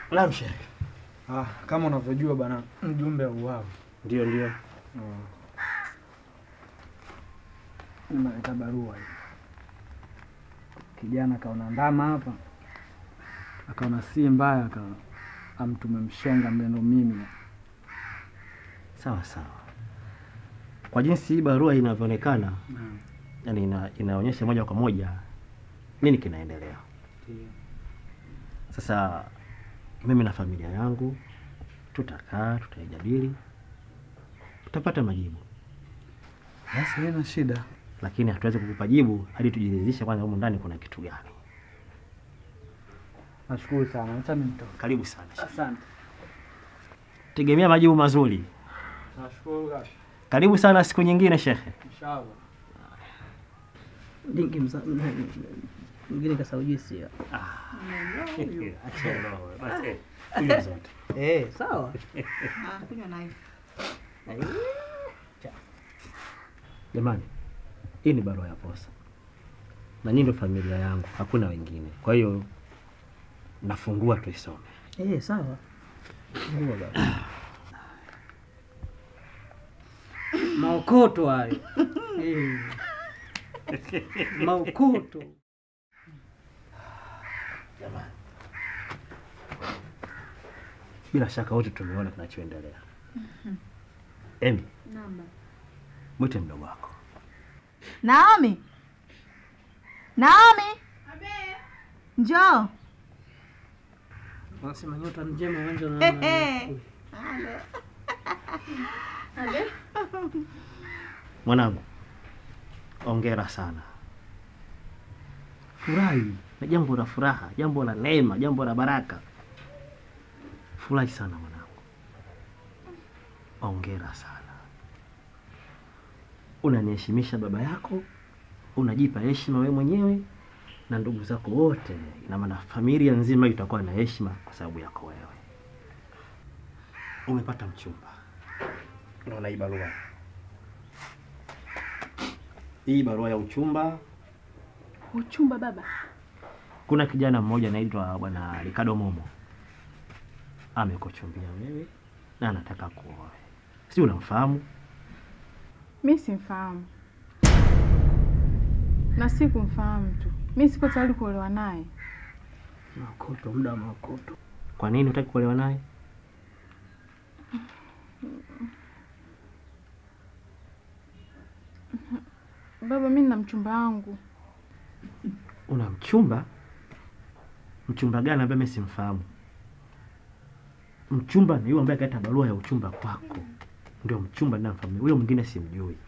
Naam Sheikh. Ah, kama unavyojua bana, mjumbe auawa. Ndio ndio. Nimeleta barua hii. Kijana kaona ndama hapa, akaona si mbaya, aka amtume mshenga mlendo mimi. Sawa sawa. Kwa jinsi hii barua inavyoonekana, yani ina, inaonyesha moja kwa moja nini kinaendelea. Sasa mimi na familia yangu tutakaa, tutaijadili, tutapata majibu, Basi haina shida. lakini hatuwezi kukupa jibu hadi tujiridhishe kwanza humu ndani kuna kitu gani. Nashukuru sana, acha mimi nitoke. Karibu sana. Sheikh. Asante. Tegemea majibu mazuri. Nashukuru kaka. Karibu sana siku nyingine shekhe. Inshallah. Dingi msa- mwingine kasaujisia. Kunywa zote. Eh, sawa. Ah, kunywa nayo. Jamani, hii ni barua ya posa na nyinyi ndio familia yangu, hakuna wengine. Kwa hiyo nafungua tuisome. Eh, sawa. Fungua baba. Maokoto hayo. Eh. Maokoto. Jamani, bila shaka wote tumeona kinachoendelea. Emi, Namba. mwite mdogo wako. Naomi. Naomi. Njoo. Wanasema nyota njema uwanja na Ehe. Mwanangu, ongera sana. Furahi na jambo la furaha, jambo la neema, jambo la baraka. Furahi sana mwanangu, ongera sana. Unaniheshimisha baba yako, unajipa heshima wewe mwenyewe na ndugu zako wote. Ina maana familia nzima itakuwa na heshima kwa sababu yako wewe. Umepata mchumba. Unaona hii barua hii barua ya uchumba. Uchumba baba. Kuna kijana mmoja anaitwa bwana Ricardo Momo amekuchumbia wewe na anataka kuoe, si unamfahamu? Mi simfahamu na si kumfahamu tu, mi siko tayari kuolewa naye. maokoto, muda wa maokoto. Kwa nini hutaki kuolewa naye? Baba, mi nina mchumba wangu. Una mchumba? Mchumba gani ambaye mimi simfahamu? Mchumba ni yule ambaye kaleta barua ya uchumba kwako, ndio mchumba ninamfahamu. Huyo mwingine simjui.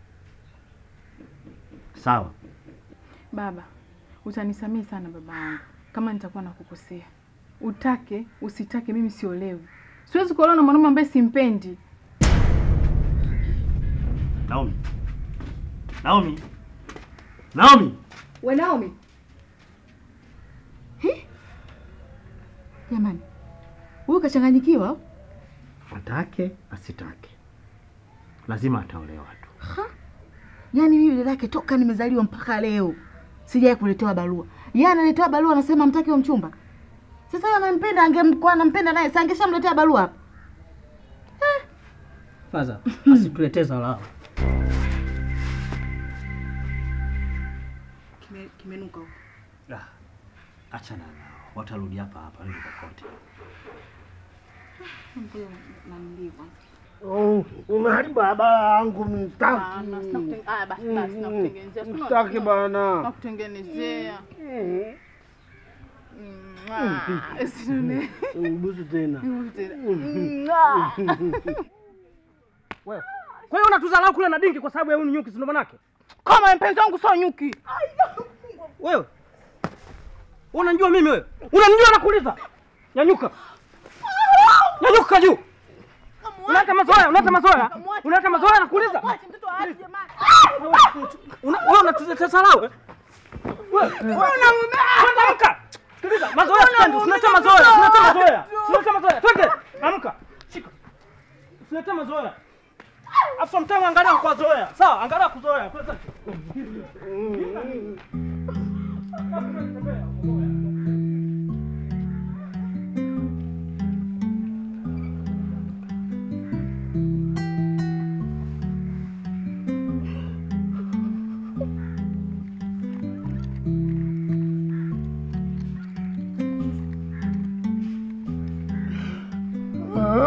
Sawa, Baba, utanisamehe sana baba yangu kama nitakuwa nakukosea. Utake usitake, mimi siolewi. Siwezi kuolewa na mwanaume ambaye simpendi. Naomi, Naomi, Naomi. We Naomi. Hi? Jamani. Huyu kachanganyikiwa? Atake asitake, lazima ataolewa tu. Yaani mimi dada yake toka nimezaliwa mpaka leo sijawahi kuletewa barua. Yeye analetewa barua anasema mtaki wa mchumba. Sasa yeye anampenda angemkuwa anampenda naye, si angeshamletea barua hapa. Faza, asituletee zalao. Kime, kimenuka huko. Ah, achana nao, watarudi hapa hapa ndio popote. Ngoja na nilivyo. Oh, umeharibu habari yangu mstaki. Aya, basi basi, nakutengenezea. Si Mstaki bana. nakutengenezea. Mwah, usinune- Ubusu tena. Mwah. Wewe. Kwa hiyo unatuzalau kule na dingi kwa sababu ya huyu nyuki si ndo manake? Kama mpenzi wangu sio nyuki. Wewe. Unanijua mimi wewe? Unanijua nakuuliza? Nyanyuka. Nyanyuka juu. Unaleta mazoea, unaleta mazoea. Unaleta mazoea nakuuliza. Una- Wewe unatuletea salau. eh? Wewe. Kwanza amka. Sikiliza, mazoea sipendi. Usilete mazoea, usilete mazoea. Usilete mazoea. Twende. Amka. Shika. Usilete mazoea. Afu mtama angalia kwa zoea. Sawa, angalia kuzoea. Kwanza.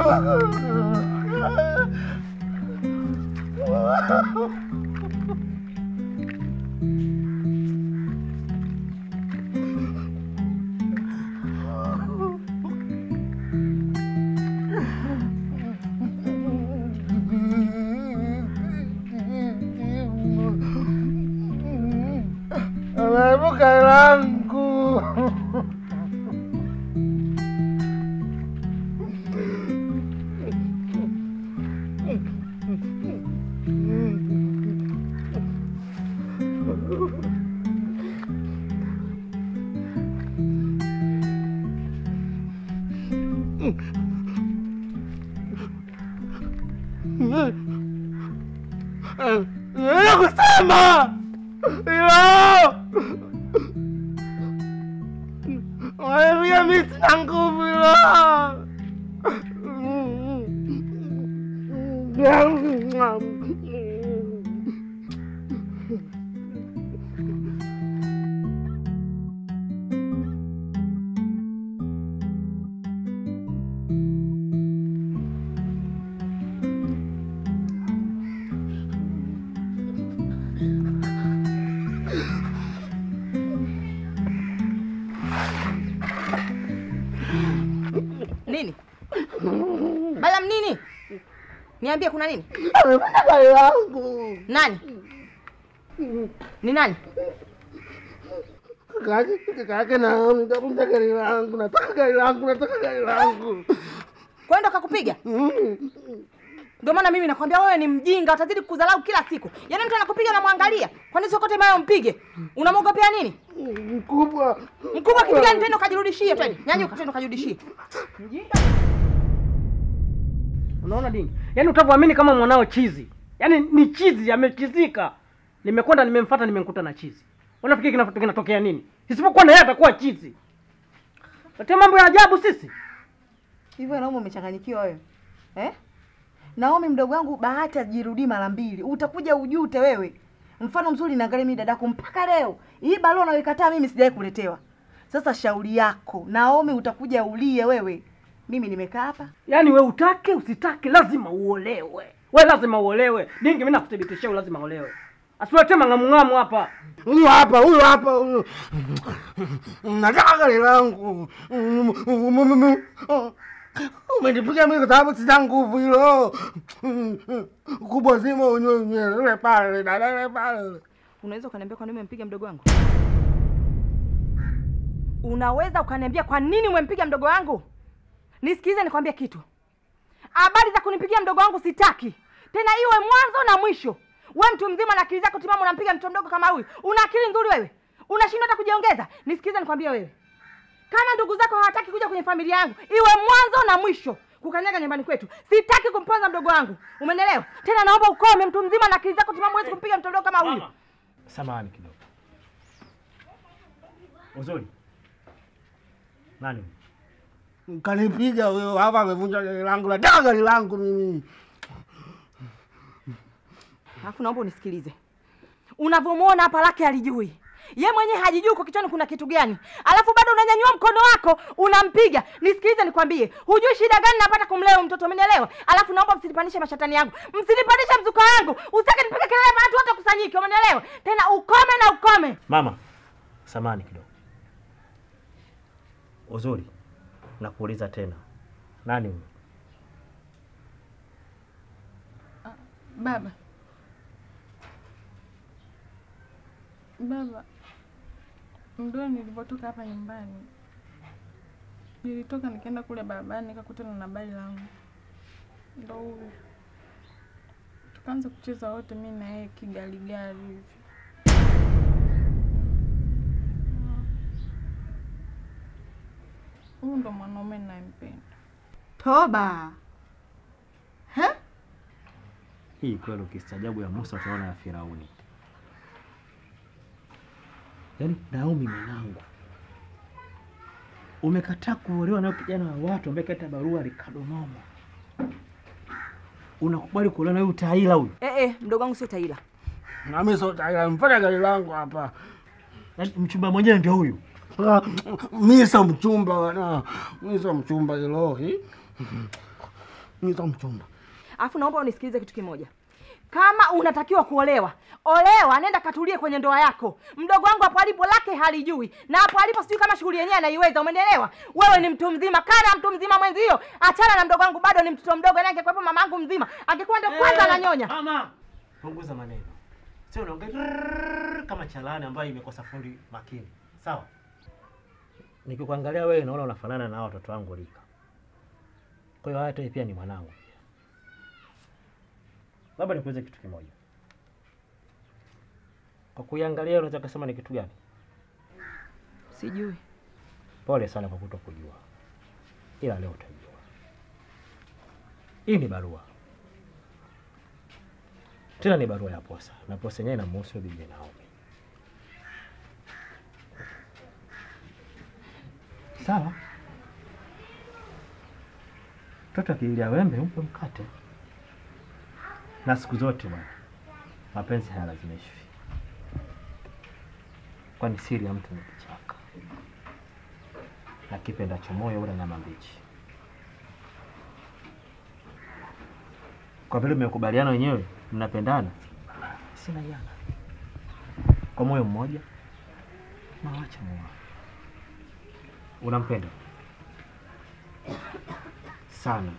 Ameepuka langu. Nakusema hilo Wanaambia mimi sina nguvu hilo. Nini? Balam nini? Niambie kuna nini? Amepata gari langu. Nani? Ni nani? Kaka yake kaka yake na nitafuta gari langu. Nataka gari langu, nataka gari langu. Kwenda kakupiga? Ndio maana mimi nakwambia wewe ni mjinga, utazidi kudharau kila siku. Yaani mtu anakupiga unamwangalia. Kwani sio kote mayo mpige? Unamwogopea nini? Mkubwa. Mkubwa kitu gani tena ukajirudishie twende. Nyanyuka twende ukajirudishie. Unaona dingi? Yaani utavyoamini kama mwanao chizi. Yaani ni chizi amechizika. Nimekwenda nimemfuata nimemkuta na chizi. Unafikiri kina- kinatokea nini? Isipokuwa na yeye atakuwa chizi. Letea mambo ya ajabu sisi. Hivyo Naomi umechanganyikiwa wewe. Eh? Naomi mdogo wangu bahati ajirudii mara mbili. Utakuja ujute wewe. Mfano mzuri naangalia mimi dadako mpaka leo. Hii barua unayoikataa mimi sijawahi kuletewa. Sasa shauri yako. Naomi utakuja ulie wewe. Mimi nimekaa hapa. Yaani we utake usitake lazima uolewe. We lazima uolewe. Dingi mimi nakuthibitishia lazima uolewe. Asiwete mang'amung'amu hapa. Huyu hapa, huyu hapa, huyu. Nataka gari langu. Umenipiga mimi kwa sababu sina nguvu hilo. Kubwa zima unyonye pale, dada pale. Unaweza ukaniambia kwa nini umempiga mdogo wangu? Unaweza ukaniambia kwa nini umempiga mdogo wangu? Nisikize nikwambie kitu. Habari za kunipigia mdogo wangu sitaki. Tena iwe mwanzo na mwisho. We mtu mzima na akili zako timamu unampiga mtoto mdogo kama huyu. Una akili nzuri wewe? Unashindwa hata kujiongeza? Nisikize nikwambie wewe. Kama ndugu zako hawataki kuja kwenye familia yangu, iwe mwanzo na mwisho kukanyaga nyumbani kwetu. Sitaki kumponza mdogo wangu. Umenielewa? Tena naomba ukome, mtu mzima na akili zako timamu, huwezi kumpiga mtoto mdogo kama huyu. Samahani kidogo. Uzuri. Nani? Kanipiga huyo hapa amevunja gari langu. Nataka gari langu mimi. Alafu naomba unisikilize. Unavyomwona hapa lake alijui. Ye mwenyewe hajijui kwa kichwani kuna kitu gani. Alafu bado unanyanyua mkono wako unampiga. Nisikilize nikwambie. Hujui shida gani napata kumlea huyu mtoto umenielewa? Alafu naomba msinipanishe mashatani yangu. Msinipanishe mzuka wangu. Usitake nipige kelele watu wote kusanyike, umenielewa? Tena ukome na ukome. Mama, samahani kidogo. Uzuri. Nakuuliza tena. Nani huyu? Baba, baba, ndio nilivyotoka hapa nyumbani, nilitoka nikaenda kule barabarani nikakutana na bali langu, ndo huyu. Tukaanza kucheza wote, mi na yeye kigaligari hivi. Huyu ndo mwanaume ninayempenda. Toba. He? Hii kweli ukistaajabu ya Musa utaona ya Firauni. Yaani Naomi mwanangu. Umekataa kuolewa na kijana wa watu ambaye kaita barua Ricardo Nomo. Unakubali kuolewa na huyu utaila huyu? Eh eh, mdogo wangu sio taila. Na mimi sio tayari. Mfanya gari langu hapa. Yaani mchumba mwenyewe ndio huyu. Ah, Mimi sio mchumba bwana. Mimi sio mchumba hilo. hi. nitamchumba. Alafu naomba unisikilize kitu kimoja. Kama unatakiwa kuolewa, olewa, nenda katulie kwenye ndoa yako. Mdogo wangu hapo alipo lake halijui, na hapo alipo sijui kama shughuli yenyewe anaiweza. Umenielewa? Wewe ni mtu mzima, kana mtu mzima mwenzio. Achana na mdogo wangu, bado ni mtoto mdogo, naye angekuwepo mamangu mzima, angekuwa ndio kwanza ananyonya. Mama, punguza maneno, sio unaongea rrrr kama chalani ambayo imekosa fundi makini. Sawa, nikikuangalia wewe naona unafanana na hao watoto wangu rika. Kwa hiyo hata wewe pia ni mwanangu pia. Labda nikuulize kitu kimoja, kwa kuiangalia unaweza kusema ni kitu gani? Sijui. Pole sana kwa kutokujua, ila leo utajua. Hii ni barua, tena ni barua ya posa, na posa yenyewe inamhusu bibi Naomi. Sawa, mtoto akiilia wembe umpe mkate, na siku zote bwana, mapenzi hayalazimishi, kwani siri ya mtu ni kichaka na kipendacho moyo ula nyama mbichi. Kwa vile mmekubaliana wenyewe mnapendana, sina yana kwa moyo mmoja na wacha moa. Unampenda sana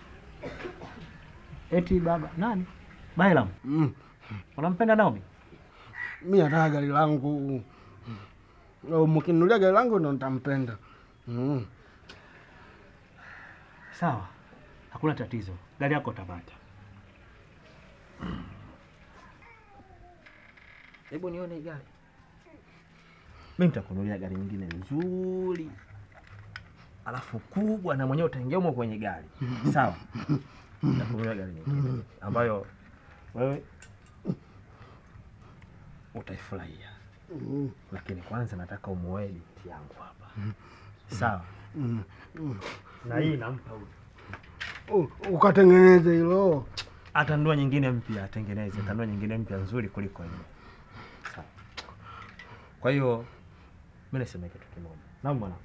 eti baba nani Bailam, Mm. unampenda Naomi? Mi nataka gari langu. Au Mkinunulia gari langu ndo nitampenda. Mm. Sawa, hakuna tatizo, gari yako utapata. Hebu nione hii gari. Mimi nitakununulia gari nyingine nzuri, alafu kubwa, na mwenyewe utaingia humo kwenye gari. Sawa, nitakununulia gari nyingine ambayo wewe utaifurahia, Mm. lakini kwanza nataka umuoe binti yangu hapa. Sawa, Mm. Mm. na hii nampa huyu U- Ukatengeneze hilo. atanunua nyingine mpya, atengeneze, atanunua nyingine mpya nzuri kuliko hiyo. Sawa. Kwa hiyo mimi nasema kitu kimoja, naam bwana,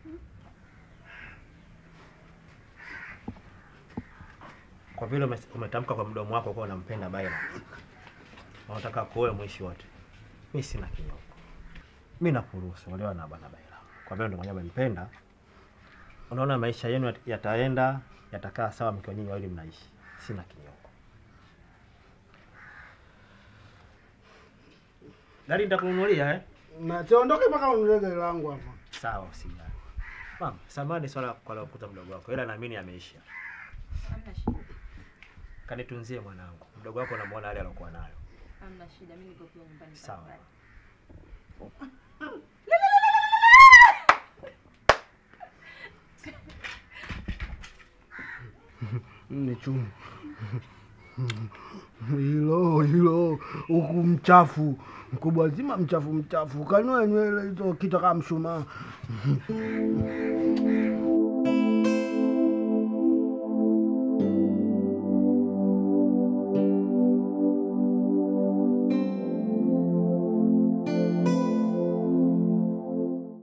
kwa vile ume- umetamka kwa mdomo wako kuwa unampenda Baila, na unataka kuoe mwishi wote, mi sina kinyongo, mi nakuruhusu olewa na bwana Baila, kwa vile ndo mwenyewe umempenda. Unaona maisha yenu yat- yataenda yatakaa sawa mkiwa nyinyi wawili mnaishi, sina kinyongo. Gari nitakununulia eh? Na siondoke mpaka ununulie gari langu hapa. Sawa, usijali. Mama, samani swala kwa la kukuta mdogo wako, ila naamini ameisha. Hamna shida. Kanitunzie mwanangu, mdogo wako namuona hali alokuwa nayo. Hamna shida. Mimi niko pia nyumbani. Sawa. Ni chungu. Hilo hilo huku mchafu mkubwa zima mchafu mchafu kanua nywele hizo kitu kama mshumaa.